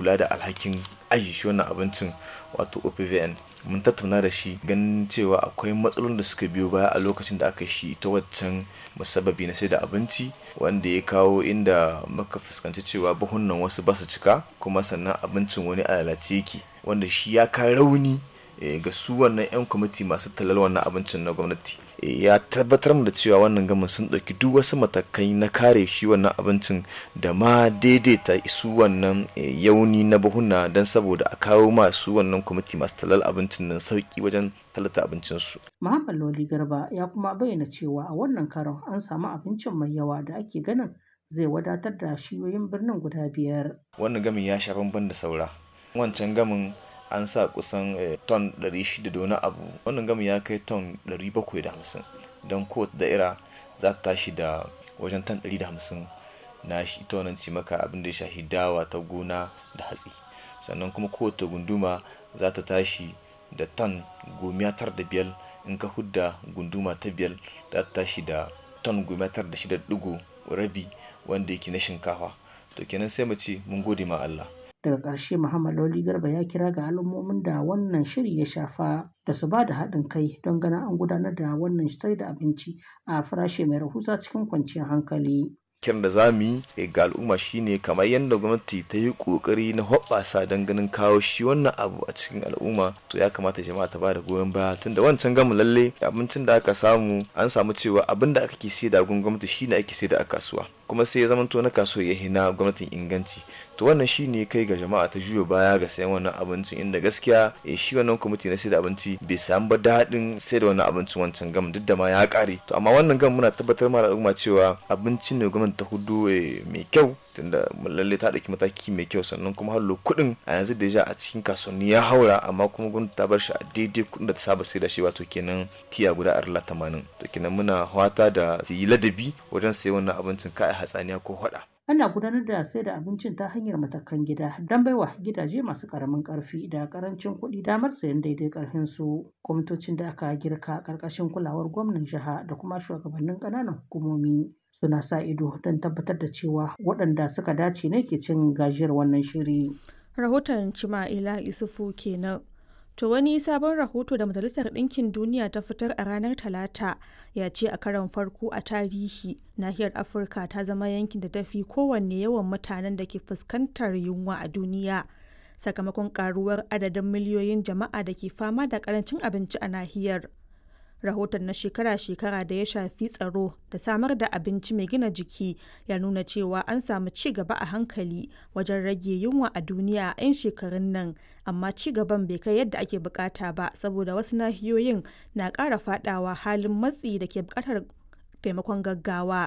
kula da alhakin aji shi wannan abincin wato opvn mun tattauna da shi ganin cewa akwai matsalolin da suka biyo baya a lokacin da aka shi ta waccan musabbabi na sai da abinci wanda ya kawo inda muka fuskanci cewa buhunan wasu ba su cika kuma sannan abincin wani a lalace yake wanda shi ya ka rauni ga su wannan 'yan kwamiti masu talal wannan abincin na gwamnati ya tabbatar da cewa wannan gamin sun ɗauki duk wasu matakai na kare shi wannan abincin da ma daidaita su wannan yauni na buhuna don saboda a kawo masu wannan kwamiti masu talal abincin nan sauki wajen talata abincinsu. Muhammad Loli Garba ya kuma bayyana cewa a wannan karon an samu abincin mai yawa da ake ganin zai wadatar da shiyoyin birnin guda biyar. Wannan gamin ya sha bamban da saura. Wancan gamin an sa kusan ton 600 da wani abu wannan gami ya kai ton 750 don kowace da'ira za ta tashi da wajen ton 150 na shi ita wannan cimaka abin da ya shafi dawa ta gona da hatsi sannan kuma kowace gunduma za ta tashi da ton gomiya tar da biyar in ka hudda gunduma ta biyar za ta tashi da ton gomiya tar da shida digo rabi wanda yake na shinkafa to kenan sai mu ce mun gode ma Allah daga ƙarshe muhammad lawli garba ya kira ga al'ummomin da wannan shiri ya shafa da su ba da haɗin kai don ganin an gudanar da wannan sai da abinci a farashi mai rahusa cikin kwanciyar hankali kiran da za mu yi ga al'umma shine kamar yadda gwamnati ta yi kokari na hoɓɓasa don ganin kawo shi wannan abu a cikin al'umma to ya kamata jama'a ta bada goyon baya tunda wancan gamu lalle abincin da aka samu an samu cewa abin da aka ke sai da gun gwamnati shine ake sai da a kasuwa kuma sai ya zamanto na kasuwa ya hina gwamnatin inganci to wannan shine kai ga jama'a ta juyo baya ga sayan wannan abincin inda gaskiya shi wannan kwamiti na sai da abinci bai samu ba daɗin sai da wannan abincin wancan gam duk da ma ya ƙare to amma wannan gam muna tabbatar ma al'umma cewa abincin ne gwamnati ta hudu mai kyau tunda lalle ta ɗauki mataki mai kyau sannan kuma hallo kuɗin a yanzu da a cikin kasuwanni ya haura amma kuma gwamnati ta bar shi a daidai kuɗin da ta saba sai da shi wato kenan tiya guda arla tamanin to kenan muna hwata da su yi ladabi wajen sayan wannan abincin kai hatsaniya ko hwada. ana gudanar da sai da abincin ta hanyar matakan gida don baiwa gidaje masu karamin karfi da karancin kuɗi damar sayan daidai karfin su kwamitocin da aka girka karkashin kulawar gwamnan jiha da kuma shugabannin ƙananan hukumomi suna sa ido don tabbatar da cewa waɗanda suka dace ne ke cin gajiyar wannan shiri. rahoton cima'ila isufu kenan To wani sabon rahoto da Majalisar Ɗinkin Duniya ta fitar a ranar Talata ya ce a karon farko a tarihi nahiyar Afirka ta zama yankin da tafi kowanne yawan mutanen da ke fuskantar yunwa a duniya sakamakon karuwar adadin miliyoyin jama'a da ke fama da karancin abinci a nahiyar. rahoton na shekara-shekara da ya shafi tsaro da samar da abinci mai gina jiki ya nuna cewa an samu ci gaba a hankali wajen rage yunwa a duniya a 'yan shekarun nan amma ci gaban bai kai yadda ake bukata ba saboda wasu nahiyoyin na ƙara fadawa halin matsi da ke bukatar taimakon gaggawa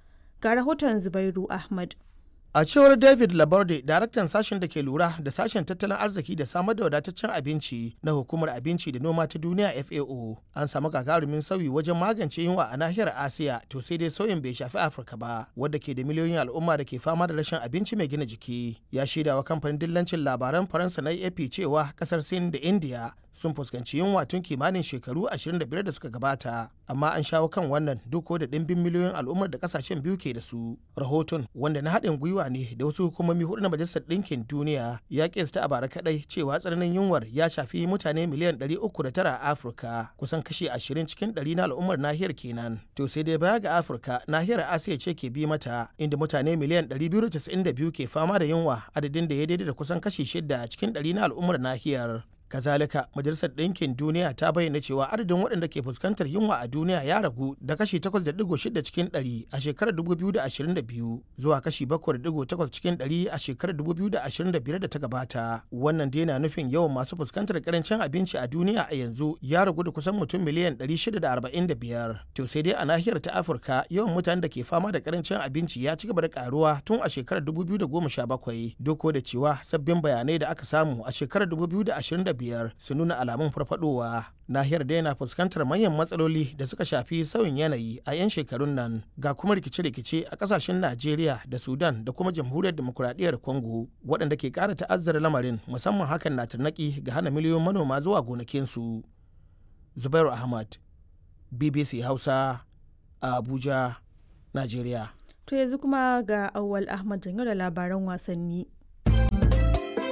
ga rahoton zubairu ahmad A cewar David Laborde, daraktan sashen da ke lura da sashen tattalin arziki da samar da wadataccen abinci na hukumar abinci da noma ta duniya FAO, an samu gagarumin sauyi wajen magance yunwa a nahiyar Asiya to sai dai sauyin bai shafi Afirka ba, wadda ke da miliyoyin al'umma da ke fama da rashin abinci mai gina jiki. Ya shaida wa kamfanin dillancin labaran Faransa na AP cewa kasar Sin da India sun fuskanci yunwa tun kimanin shekaru 25 da suka gabata amma an shawo kan wannan duk da ɗimbin miliyoyin al'ummar da kasashen biyu ke da su rahoton wanda na haɗin gwiwa ne da wasu hukumomi hudu na majalisar ɗinkin duniya ya kesta a bara kaɗai cewa tsananin yunwar ya shafi mutane miliyan 309 a afirka kusan kashi 20 cikin 100 na al'ummar nahiyar kenan to sai dai baya ga afirka nahiyar asiya ce ke bi mata inda mutane miliyan 292 ke fama da yunwa adadin da ya daidai da kusan kashi 6 cikin 100 na al'ummar nahiyar kazalika majalisar ɗinkin duniya ta bayyana cewa adadin waɗanda ke fuskantar yunwa a duniya ya ragu da kashi 8.6 cikin 100 a shekarar 2022 zuwa kashi 7.8 cikin 100 a shekarar 2025 da ta gabata wannan dai na nufin yawan masu fuskantar karancin abinci a duniya a yanzu ya ragu da kusan mutum miliyan 645 to sai dai a nahiyar ta afirka yawan mutanen da ke fama da karancin abinci ya ci gaba da karuwa tun a shekarar 2017 doko da cewa sabbin bayanai da aka samu a shekarar 2025 biyar su nuna alamun farfadowa nahiyar da yana fuskantar manyan matsaloli da suka shafi sauyin yanayi a 'yan shekarun nan ga kuma rikice-rikice a kasashen najeriya da sudan da kuma jamhuriyar demokuraɗiyyar congo waɗanda ke ƙara ta'azzara lamarin musamman hakan na tarnaki ga hana miliyoyin manoma zuwa gonakinsu zubairu ahmad bbc hausa a abuja najeriya to yanzu kuma ga awwal ahmad janyo da labaran wasanni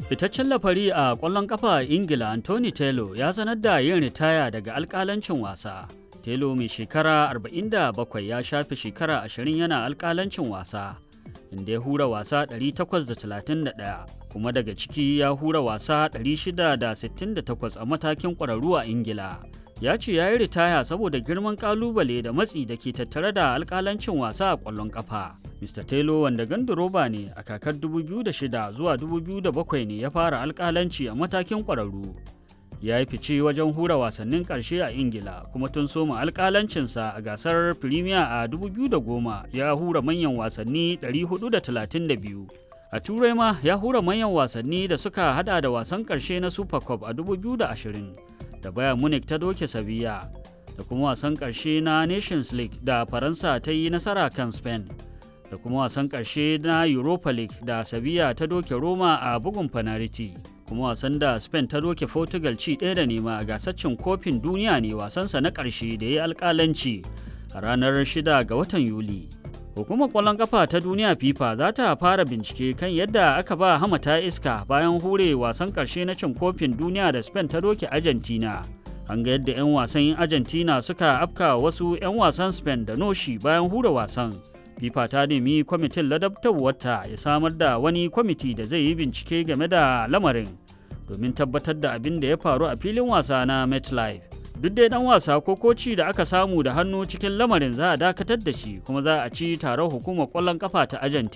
Fitaccen lafari a ƙwallon ƙafa a Ingila Anthony Taylor ya sanar da yin ritaya daga alƙalancin wasa. Taylor mai shekara 47 ya shafe shekara 20 yana alƙalancin wasa, inda ya hura wasa 831 kuma daga ciki ya hura wasa 668 a matakin ƙwararru a Ingila. Ya ce ya yi ritaya saboda girman ƙalubale da matsi da ke tattare da alƙalancin wasa a ƙwallon ƙafa. Mr. Taylor wanda gandaroba ne a kakar 2006 zuwa 2007 ne ya fara alƙalanci a matakin ƙwararru. ya yi fice wajen hura wasannin ƙarshe a ingila kuma tun soma alƙalancinsa a gasar firimiya a 2010 ya hura manyan wasanni 432 a turai ma ya hura manyan wasanni da suka hada da wasan ƙarshe na super cup a 2020 da bayan munich ta doke sabiya da kuma wasan ƙarshe na nations league da faransa ta yi nasara kan spain da kuma wasan ƙarshe na europa league da sabiya ta doke roma a bugun fanariti kuma wasan da spain ta doke portugal ci ɗaya da nema a gasar cin kofin duniya ne wasansa na ƙarshe da ya yi alƙalanci a ranar 6 ga watan yuli hukumar ƙwallon ƙafa ta duniya fifa za ta fara bincike kan yadda aka ba hamata iska bayan hure wasan ƙarshe na cin kofin duniya da spain ta doke argentina an ga yadda 'yan wasan argentina suka afka wasu 'yan wasan spain da noshi bayan hure wasan fifa ta nemi kwamitin ladabtarwarta ya samar da wani kwamiti da zai yi bincike game da lamarin domin tabbatar da abin da ya faru a filin wasa na metlife duk dai dan wasa ko koci da aka samu da hannu cikin lamarin za a dakatar da shi kuma za a ci taron hukumar kwallon kafa ta argentina